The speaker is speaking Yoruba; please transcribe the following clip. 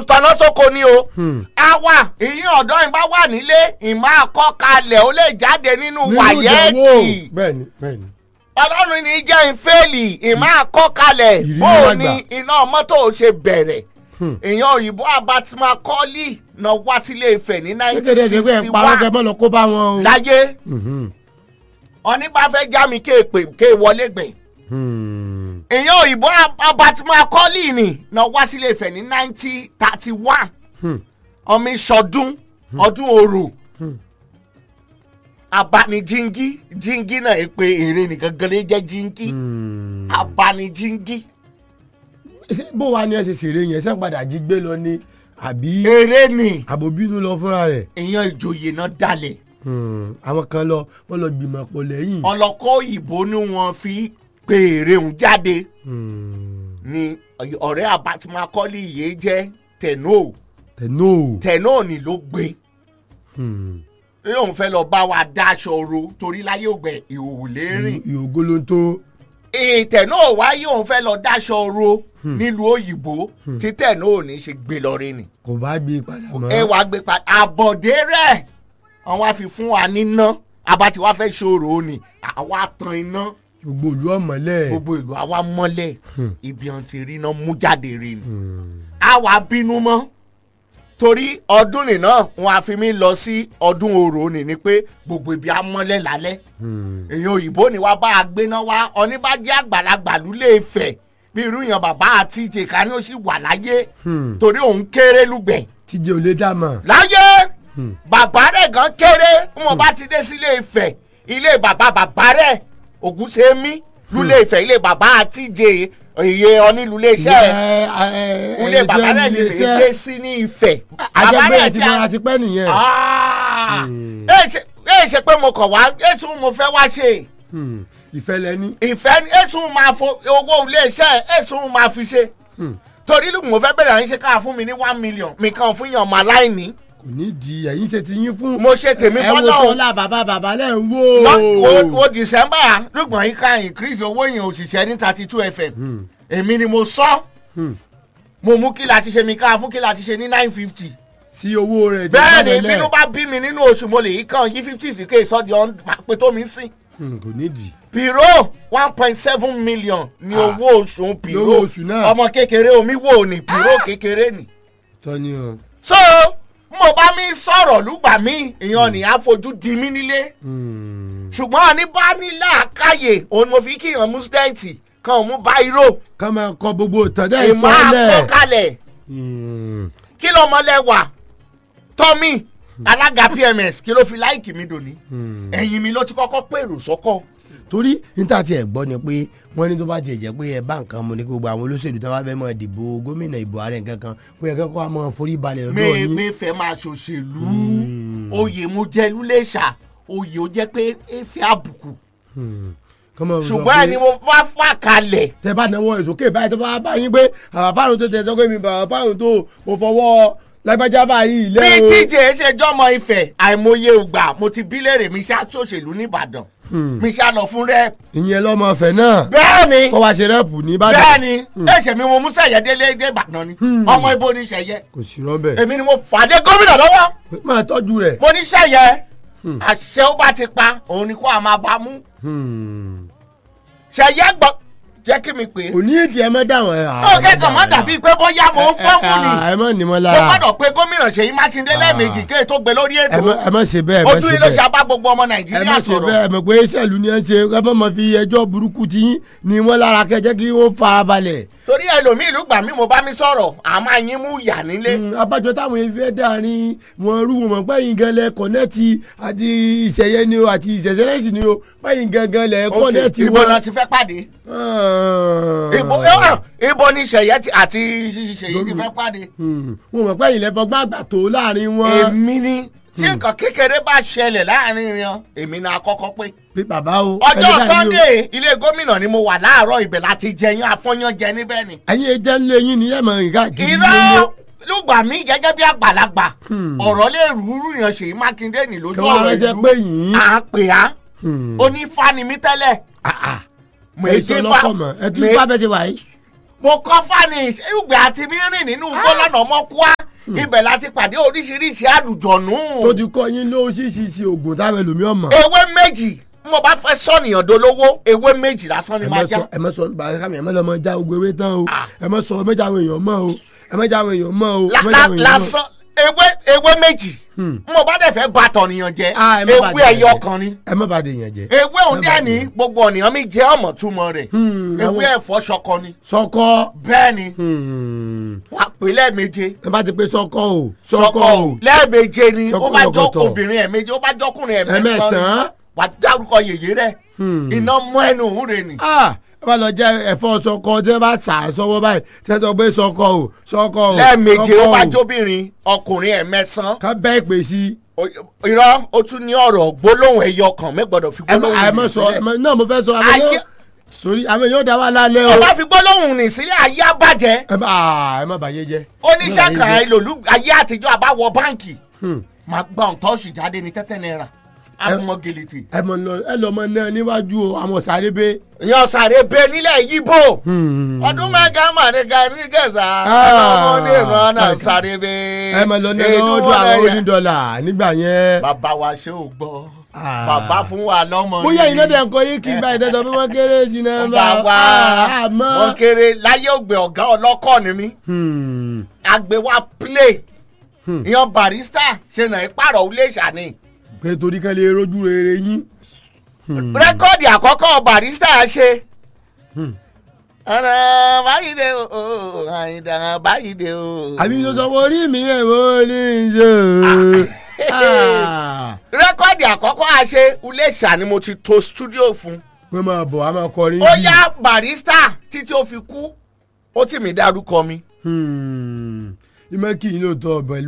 tọ́nà sóko ni o a wà ìyín ọ̀dọ́ yìí bá wà nílé ìmọ̀ àkọ́kalẹ̀ ó lè jáde nínú nínú wàyẹ́ẹ̀kì ìdánwò bẹ́ẹ̀ni bẹ́ẹ̀ni. ọlọ́run ní jẹ́ ìfẹ́ẹ̀lì ìmọ̀ àkọ́kalẹ̀ Ìrírí bó o lágbà. ní iná mọ́tò ṣe bẹ̀rẹ̀ èèyàn òyìnbó abatimakọ́lì náà wá sílé Ifẹ̀ ní kékeré ṣe pé ẹ̀ ń parọ́ kẹ́ 1961 mọ́ lọ kó bá wọn o. láyé Mhm. oníbàfẹ́ já mi kéèpè ké wọlé gbẹ̀ Hmm. èèyàn òyìnbó abatimakọ́lì ni náà wá sílé Ifẹ̀ ní 1931 Hmm. ọmọ ìṣọdún ọdún orò abanijingi jingi náà ẹ pé èrè nìkan gan lè jẹ́ jingi Hmm. abanijingi Ṣé bó wa ni ẹ ṣe ṣeré yẹn ṣé ń padà jí gbé lọ ni àbí èrè ni àbòbínú lọ fúnra rẹ̀. èèyàn ìjòyè náà dalẹ̀ Hmm. àwọn kan lọ wọ́n lọ gbìmọ̀ pọ̀ lẹ́yìn. ọlọ́kọ́ òyìnbó ni wọ́n fi pé èrè ń jáde Hmm. ni ọ̀rẹ́ abatimakọ́lì yìí jẹ́ tẹ̀nó tẹ̀nó. tẹ̀nó ni ló gbé Hmm. yóò fẹ́ lọ bá wa dáṣọ ro torí láyé ògbẹ́ ìhòòhò lérìn ìhòògó ló ń tó. ètẹ̀ náà wáyé òun fẹ́ lọ dáṣọ ro nílùú òyìnbó títẹ̀ náà ò ní ṣe gbé lọ rí ni. kò bá gbé padà mọ́. ẹ wàá gbé pa àbọ̀dé rẹ̀ wọ́n wá fi fún wa níná abati wa fẹ́ ṣòro ni àwa tan iná gbogbo ìlú ọ̀mọ́lẹ̀. gbogbo ìlú àwa mọ́lẹ̀ ibi ọ̀n ti rí iná mú jáde rí ni. àwa bínú mọ́ torí ọdún nìna wọn a fi mí lọ sí ọdún orò ni ni pé gbogbo ibi á mọ́lẹ̀ lálẹ́ Hmm. èèyàn òyìnbó ni wàá bá a gbéná wá oníbàjẹ́ àgbàlagbà lulẹ̀ Ifẹ̀ bí irú yàn bàbá àti ìjẹ̀ka ni ó sì wà láyé Hmm. torí òun kéré lùgbẹ̀ tíjẹ ò lè dá mọ̀. láyé bàbá rẹ̀ gan kéré bí mo bá ti dé sílé Ifẹ̀ ilé bàbá bàbá rẹ̀ Ògúnṣemí lulẹ̀ Ifẹ̀ ilé bàbá àti ìjẹ iye onílulẹ̀ iṣẹ́ ẹ̀ ilé bàbá rẹ̀ ni lè dé sí ní Ifẹ̀ àjẹpẹ́ ẹ̀ ti a- mọ́ra ti pẹ́ nìyẹn. Ah! ẹ ṣe ẹ ṣe pé mo kàn wá ètò mo fẹ́ wá ṣe Hmm. ìfẹ́ lẹ́ni. ìfẹ́ ni ètò máa fo owó iléeṣẹ́ ètò máa fi ṣe torí ló mo fẹ́ bẹ̀rẹ̀ àyíṣe káà fún mi ní one million mi kàn fún yàn máa láìní kò ní di ẹ̀yin ṣe ti yín fún. mo ṣe tèmi ẹ wo fọ́nà tó o la bàbá bàbá lẹ́ ń Lọ- wo wò. wo december lùgbọ̀n yìí ká increase owó yẹn òṣìṣẹ́ ní thirty two fm èmi ni mo sọ Hmm. mo mú kí la ti ṣe mi ká fún kí la ti ṣe ní nine fifty sí owó rẹ̀ ti bẹ́ẹ̀ ni jábẹ́lẹ̀. bínú bá bí mi nínú oṣù mo lè yí kàn yí fifty sí kéè sọ́ọ́ di ọ̀n máa pe tó mi sìn. Hmm, kò ní di. piro one point seven million ni Ah. owó oṣù piro Lówó oṣù náà. ọmọ kékeré omi wò ní piro kékeré ni. tọ́ni o. so mo bá mi sọ̀rọ̀ lùgbà mi èèyàn ní àfojú di mí nílé Hmm. ṣùgbọ́n ní bá ní làákàyè òun mo fi kíyàn mú stẹ́ǹtì kan mú báírò ká máa kọ gbogbo ìtọ́jà ìmọ̀ ìsọ̀lẹ̀. àkọkalẹ̀ Hmm. kí ló mọ́lẹ̀ wà tọ́mì alága pms kí ló fi láìkì mi dòní ẹ̀yìn mi ló ti kọ́kọ́ pèrò sọ́kọ̀ torí níta tí ẹ gbọ́ ni pé wọ́n ní tó bá tiẹ̀ jẹ́ pé ẹ bá nǹkan mu ní kí gbogbo àwọn olóṣèlú tí wọ́n bá fẹ́ mọ ìdìbò gómìnà ìbò ààrẹ nǹkan kan pé ẹ kẹ́kọ̀ọ́ àmọ́ forí balẹ̀ lọ́dọ̀ yín. mẹ́ẹ̀mẹ́ fẹ́ máa ṣòṣèlú oyè mo jẹ́ lúlẹ̀ṣà oyè ó jẹ́ pé efe àbùkù kọ́mọ sọ ṣùgbọ́n pé ẹni mo bá fà kalẹ̀ tẹ bá náwó ìsókè báyìí tó bá bá yín pé bàbá pàrọ̀ tó tẹ sọ pé mi bàbá pàrọ̀ tó mo fọwọ́ lágbájá báyìí bí lẹ́ o. tíjẹ ṣe jọmọ Ifẹ̀ àìmọye ògbà mo ti bí léèrè mi ṣá ṣòṣèlú nìbàdàn mi ṣá lọ fún rẹ ìyẹn lọ́mọ ọ̀fẹ́ náà bẹ́ẹ̀ ni tó wá ṣe rẹ́pù ní bẹ́ẹ̀ ìbàdàn ni ẹ̀ṣẹ̀ mi mo mú sẹ̀yẹ délé dé Ìbàdàn ni ọmọ ibo ni sẹ̀yẹ kò sí rọ́bẹ̀ èmi ni mo fàdé gómìnà lọ́wọ́ máa tọ́jú rẹ̀. mo ní sẹ̀yẹ àṣẹ ó bá ti pa òun ni kó a máa bá mú sẹ̀yẹ gbọ́ jẹ́ kí mi pè é kò ní ìdí ẹ mọ́ dáwọn ẹ̀. ó kẹ́kọ̀ọ́ má dàbí pé bóyá mo ń fọ́ọ̀mù ni ẹ mọ̀ ní mọ́ mo lára gbọ́dọ̀ pé gómìnà Ṣèyí Mákindé lẹ́ẹ̀mejì kéè tó gbé lórí ẹ ètò mọ̀- ẹ mọ̀ ṣe bẹ́ẹ̀ ẹ mọ̀ ojú ṣe ilé ṣe bẹ́ẹ̀ abá gbogbo ọmọ ẹ Nàìjíríà mọ̀ ṣe sọ̀rọ̀ bẹ́ẹ̀ ẹ mọ̀ pé ìṣẹ̀lú ni ẹ ń ṣe ẹ mọ̀ mọ̀ fi ẹjọ́ burúkú ti yín ni wọ́n lára kẹjẹ́ kí wọ́n fara balẹ̀. torí ẹlòmíì ìlú gbà mí mo bá mi sọ̀rọ̀ àmọ́ àyín mú ìyà nílé Mm, abájọ táwọn yẹn fẹ́ dárin wọn rú wọn mọ̀ pẹ́yìn gan lẹ kọ̀nẹ́ẹ̀tì àti ìṣẹ̀yẹ ni o àti ìṣẹ̀ṣẹ̀lẹ́sì ni o pẹ́yìn gangan lẹ Ok, kọ̀nẹ́ẹ̀tì ibo wọn. náà ti fẹ́ pàdé Ah. ibo ẹ̀wọ̀n, ibo ni Ṣèyí ti- àti Ṣèyí ti fẹ́ pàdé Mm, wọn mọ̀ pẹ́yìn lẹ fọgbọ́n àgbà tó láàrin wọn. èmi ni tí nǹkan kékeré bá ṣẹlẹ̀ láàrin wọn èmi náà kọ́kọ́ pé pé bàbá o. ọjọ́ ẹni báyìí o. Sunday ilé gómìnà ni mo wà láàárọ̀ ibẹ̀ láti jẹyàn afọ́yán jẹ níbẹ̀ ni ẹ̀yin ẹjẹ́ ńlẹ̀ yín ni ẹ̀ mọ̀ nǹkan kiri irọ́ lùgbà mí gẹ́gẹ́ bí àgbàlagbà ọ̀rọ̀ lè rúurú yàn Ṣèyí Mákindé ní lójú kí wọ́n ọ̀rọ̀ ránṣẹ́ ìlú pé yìí. à ń pè á onífá ni mí tẹ́lẹ̀ mo ẹ èjé sọ fá lọ́kọ̀ mọ̀ ẹ tún bá bẹ́ẹ̀ ti wà yìí. mo kọ́ fani ìgbà àti mi rìn nínú igbó lọ́nà ọmọkúá ibẹ̀ láti pàdé oríṣiríṣi àlùjọ̀nù. tó ti kọ́ yín lóṣìṣì oògùn táwọn ẹlòmíràn mọ̀. ewé méjì mo bá fẹ́ sọ̀nìyàn dolówó ewé méjì lásán ni ẹ máa mọ já. sọ ẹ mọ sọ bàbá mi ẹ mọ lọ mọ já ogun ewé tán o Ah. ẹ mọ sọ ẹ mọ já àwọn èèyàn mọ o ẹ mọ já àwọn èèyàn mọ o ẹ La- mọ já la- àwọn èèyàn mọ. lásán ewé ewé méjì mo bá dẹ̀ fẹ́ ba tọ̀nìyàn jẹ́ Ah, ẹ má bà ewé tèèyàn ẹyọ jẹ́. kan ni ẹ mọ bàdé yẹn jẹ. ewé òun Ẹ má dẹ̀ bà ní tèèyàn. gbogbo ọ̀nìyàn mi jẹ́ ọmọ túmọ̀ rẹ̀ Hmm, ewé àwọn- ẹ̀fọ́ ṣọkọ ni sọkọ bẹ́ẹ̀ ni hmm, wàá pè lẹ́ẹ̀méje ẹ bá ti pé sọkọ o ṣọkọ sọkọ o lẹ́ẹ̀méje ni Ṣọkọ ó bá jọ lọ́gọ́tọ̀. obìnrin ẹ̀méje ó bá jọkùnrin Ẹ̀mẹ́sàn-án. ẹ̀mẹ́sàn-án wàá dárúkọ yèyé rẹ̀ Hmm. iná mọ́ ẹnu òun rẹ̀ ni. ah ẹ bá lọ jẹ ẹ̀fọ́ sọkọ tí ẹ bá sà sọ́wọ́ báyìí tí ẹ sọ pé sọkọ o sọkọ o lẹ́ẹ̀méje ó sọkọ bá o. jóbìnrin ọkùnrin ẹ̀mẹ́sàn ká bẹ́ẹ̀ pè sí O- irọ́ ó tún ní ọ̀rọ̀ gbólóhùn ẹyọ kan mẹ́gbọ́dọ̀ fi ẹ mọ gbólóhùn ẹ mọ nì sọ sílẹ̀. ẹ mọ náà mo fẹ́ sọ àwọn Ayé- èèyàn torí àwọn èèyàn dá wà lálẹ́ o ó bá fi gbólóhùn nì sílẹ̀ ayé àbàjẹ́ ẹ má ah, ẹ má bàyé jẹ. oníṣẹ́ kan ẹ ìlòlú ayé àtijọ́ àbáwọ̀ báǹkì máa gbà ń tọ́sí jáde ní tẹ́tẹ́ náírà àmọ́ gèlètè ẹ mọ lọ ẹ lọ mọ náà níwájú o àwọn sáré bẹ. yan sáré bẹ nílẹ̀ yíbò ọdún mẹ́ga màdìgà ní gẹ̀ẹ́sà ọmọ ní ìran náà sáré bẹ ẹ mọ lọ náà lọ́dọ̀ àwọn onídọ́là nígbà yẹn. bàbá wa ṣé ò gbọ́ Ah. bàbá fún wa lọ́mọ bóyá ni. iná dẹ̀ ń kọ́ ní kí n bá ìtẹ́tọ̀ bí wọ́n kéré sí náà bá wa wọn àmọ́. kéré láyé ògbé ọ̀gá ọlọ́kọ̀ ni mí àgbẹ̀ wa play ìyan barista ṣe nà ìpàrọ̀ ilé ìṣàní. pé torí kan lè rojú rere yín. rẹ́kọ́ọ̀dì àkọ́kọ́ barista ṣe. ọ̀nà báyìí dé o àyìndà báyìí dé o. àbí tó sọ orí mi rẹ̀ mo ní í ṣe. Ah. rẹ́kọ́ọ̀dì àkọ́kọ́ a ṣe ilé ìṣàní mo ti to studio fún. pé máa bọ̀ a máa kọrin ó yá barista títí ó fi kú ó tì mí dárúkọ mi. ìmọ̀ kì í lóòótọ́ ọ̀bẹ